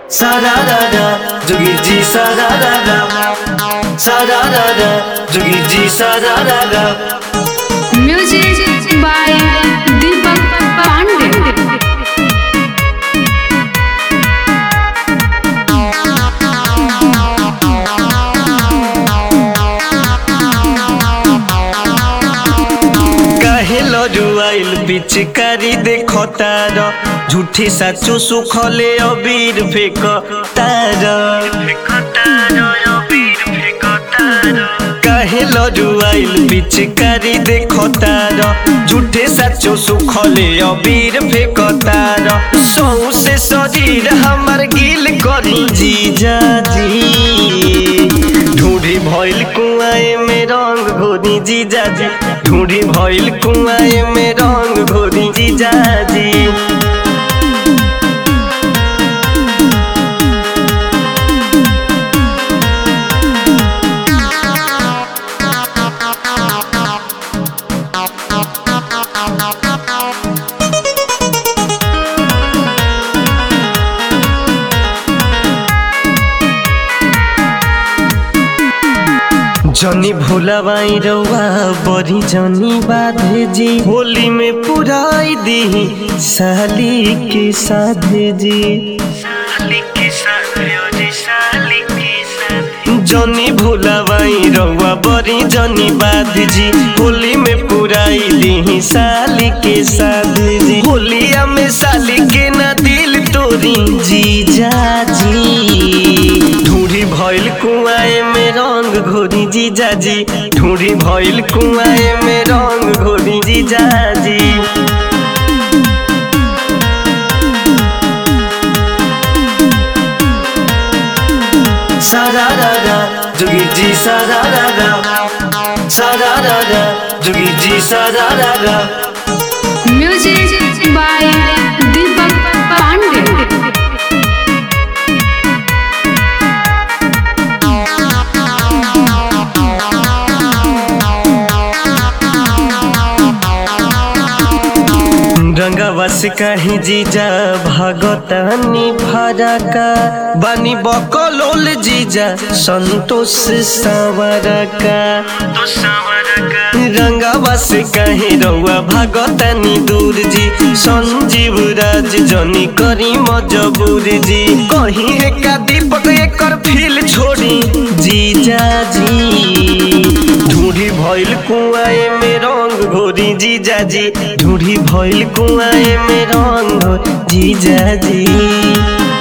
সারারারা যোগীর জি সারারারা সারারারা যোগীর জি সারারারা Music by Deepak Pandey. काहे लजुआइल पिचकारी देखो तार झूठी साचू सुखले अबीर फेक तार काहे लजुआइल पिचकारी देखो तार झूठे साचू सुखले अबीर फेक तार सौ से शरीर हमार गिल करी जीजा जी ढूंढी भइल कुआए में रंग घोरी जीजाजी ढूंढी भइल कुआए में रंग घोरी जीजाजी जनी भोलाबाई रउआ बड़ी जनी बाधे जी होली में पुराई दी साली के साधे जी जनी भोलाबाई रउआ बड़ी जनी बाध जी होली में पुराई दी साली के साधे जी होलिया में साली के ना दिल तोरी जी जा जी ढूंढी भइल कुआए में रंग घोरी जीजाजी ढूंढी भइल कुआए में रंग घोरी जीजाजी सारारारा जोगी जी सारारारा सारारारा जोगी जी सारारारा Music by Deepak Pandey. रंगवस कहीं जीजा भगतानी फरका बनी बकलोल जीजा संतोष सवरका रंगवस कहीं रउआ भगतानी दूर जी संजीव राज जनी करी मजबूर जी कहीं एका दीपक एकर फील छोड़ी जीजा जी ढूंढी भइल कुआए में रंग घोरी जीजा जी ढूंढी भइल कुआए में रंग घोरी जीजा जी